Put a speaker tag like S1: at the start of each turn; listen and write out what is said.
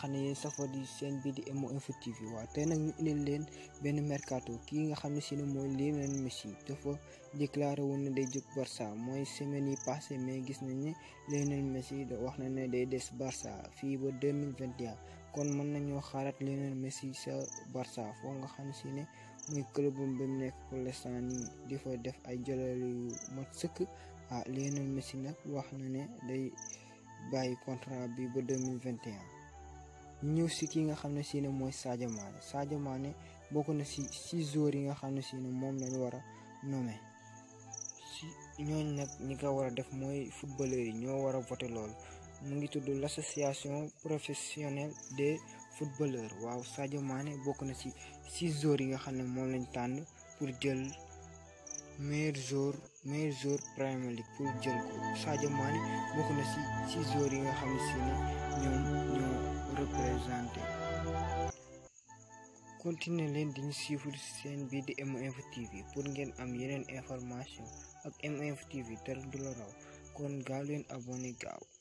S1: xam ne yéen safoo di seen bii di MO Info TV waaw tey nag ñu indil leen benn mercato kii nga xam ne si ne mooy Lionel Messi dafa déclaré woon ne day jóg Barça mooy semaine yi passé mais gis nañ ne Lionel Messi da wax na ne day des Barça fii ba 2021 kon mën nañoo xaaraat Lionel Messi sa Barça foo nga xam ne si ne muy club ba mu nekk pour l'instant nii di fa def ay jëlal yu mat sëkk ah Lionel Messi nag wax na ne day bàyyi contrat bi ba 2021 ñëw si ki nga xam ne si ne mooy Sadio Mané Sadio Mané bokk na si six joueurs yi nga xam ne si ne moom lañu war a nommé si ñooñ nag ñi ko war a def mooy footballeurs yi ñoo war a voté loolu mu ngi tudd l'association professionnelle des footballeurs waaw Sadio Mané bokk na si six joueurs yi nga xam ne moom lañ tànn pour jël meilleur joueur meilleur joueur Premier League pour jël ko Sadio Mané bokk na si six joueurs yi nga xam ne si ne ñoom ñoo représenté continuer leen di ñu suivre seen bii di MO Info TV pour ngeen am yeneen information ak MO Info TV dara du la raw kon gaaw leen abonné gaaw